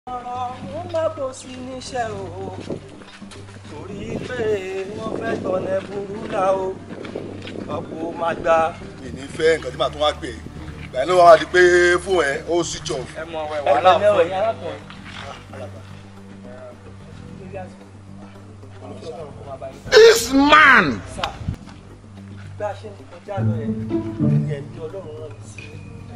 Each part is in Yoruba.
ọ̀rọ̀ wọn má bò sí níṣẹ́ o torí pé wọ́n fẹ́ tọ̀nà burú là o ọ̀pọ̀ máa gba mi ní fẹ́ nǹkan tí màá tún wá pè é ìgbà yẹn ló wá di pé fún ẹ ó switch off. ẹ mọ ọwẹ wàhálà ẹgbẹ́ fún mẹ́wàá yẹn arákùnrin. This man! bá a ṣe ń kọjá lọ yẹn ẹni ẹ̀mí ọlọ́run rán mi sí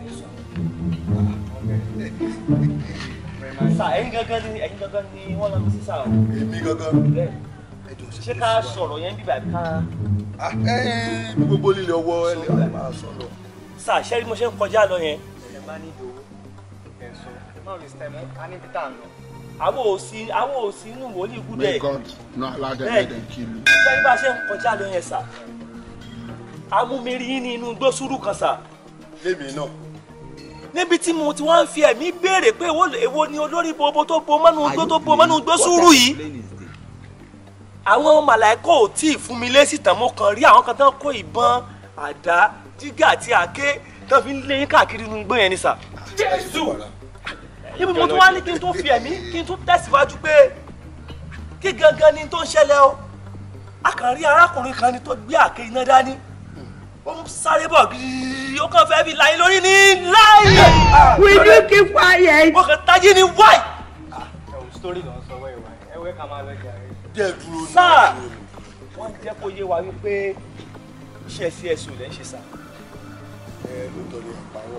sà ẹ̀yin gangan ni ẹ̀yin gangan ni wọ́n lọ mi sí sà o èmi gangan bẹ́ẹ̀ ẹjọ ṣé ká sọ̀rọ̀ yẹn bíbà bí ká Ah, ẹ bí gbogbo líle ọwọ́ ẹ lè máa sọ lọ. sà ṣé bí mo ṣe ń kọjá lọ yẹn ẹ má ní ìdòwò ẹ̀sùn náà lè stem á ní peter nù. àwọn òsì àwọn òsì inú wòlíì May gúdẹ̀ God not allow them Hey. let them kill you. ṣé bí a ṣe ń kọjá lọ yẹn sà amúmiri yín ní inú gbósùrù kan sà lémi náà níbi tí mo ti wá ń fi ẹ̀mí béèrè pé èwo èwo ni olórí bobo tó bo mọ́nú gbó tó bo mọ́nú gbósùrù yìí àwọn màláìkọ ò tí ì fún mi lésì tán mo kàn rí àwọn kan tán kó ìbọn àdá jígà àti àáké tán fi ń lé yín káàkiri inú igbó yẹn ni sà. jésù níbi mo tún wá ní kí n tún fi ẹ̀mí kí n tún tẹ̀síwájú pé kí gangan ni tó ń ṣẹlẹ̀ o a kàn rí arákùnrin kan ni tó gbé àáké iná dání ó ń sáré bọ̀ gírírí ó kàn fẹ́ fi láyé lórí ní láyé Will you keep quiet? ó kàn tají ní wáì. ẹ wò sítórì lọ sọ wẹ́ẹ̀ wá ẹ wẹ́ ká máa lọ jà rẹ. díẹ̀ dúró ní Sáà. dúró ní. wọ́n jẹ́ kó yé wa wípé iṣẹ́ csu lẹ́ ń ṣe sá. ẹ lóòótọ́ ni àpárọ̀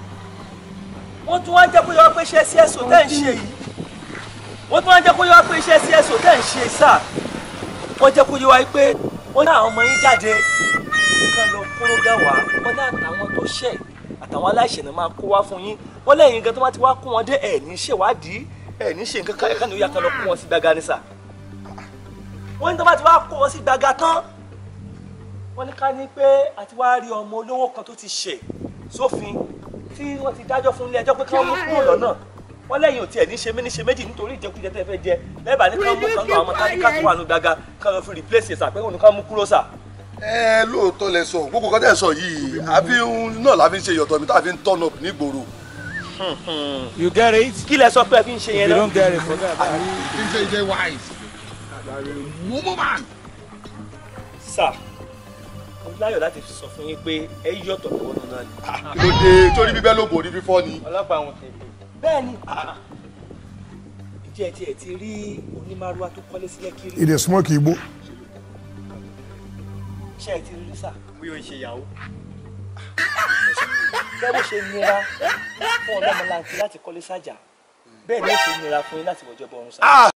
wọ́n tún wá jẹ́ kó yé wa pé iṣẹ́ csu tẹ́ ń ṣe yìí wọ́n tún wá jẹ́ kó yé wa pé iṣẹ́ csu tẹ́ ń ṣe sá. wọ́n jẹ́ kó yé wa pé wọ́n ní àwọn ọmọ yín jáde kán lọ kúrò gà wá wọ́n ní àtàwọn tó ṣẹ̀ àtàwọn aláìṣẹ̀ náà máa kó wá fún yín wọ́n lẹ́yìn gan tó bá ti wá kó wọn dé ẹ̀ ní ṣèwádìí ẹ̀ ní ṣe nǹkan kan ẹ̀ka ni ó yà kán lọ kó wọn sí gbàgà ní sà. wọ́n ní tó bá ti wá kó wọn sí gbàgà tán wọ́n ní ká ní pé àti wá rí ọmọ olówó kan tó ti ṣẹ̀ sófin tí wọ́n ti dájọ́ fún ilé ẹjọ́ pé kí wọ́n mú kúrò lọ́nà wọ́n lẹ́yìn òtí ẹ̀ ní ṣe méní ṣe méjì nítorí ìjẹkújẹ tẹ́ fẹ́ jẹ lẹ́bàá ní ká mú kan náà àwọn táníkà tó wà nù gbàgà ká lọ fi replace ẹ̀sà pé òun ká mú kúrò sà. ẹ lóòótọ́ lẹ sọ gbogbo kan tẹ̀ sọ yìí àfi ń- náà la fi ń ṣe yọ̀tọ̀ mi tá a fi ń turn up nígboro. You get it? kí lẹ sọ pé ẹ fi ń ṣe If yẹn you náà. don't get it, forget about it. He say, he say wise. Mumu man. sà mo láyọ̀ láti sọ fún yín pé ẹ yí ọ̀tọ̀ lọ́wọ́ nínú náà ni. kí ló dé torí bíbẹ́ ló borí fífọ́ ni. ọlọ́pàá àwọn tètè. bẹ́ẹ̀ ni ìjẹ́ tí ẹ ti rí onímàrúwá tó kọ́lé sílẹ̀ kiri He dey smoke igbo. ṣé ẹ ti rí rí sà. bí o ṣe yàwó. bẹ́ẹ̀ bó ṣe nira fún ọlọ́mọláńtì láti kọ́lé sájà bẹ́ẹ̀ ni ó ṣe nira fún yín láti wọjọ́ bọ̀ ọ̀run sà.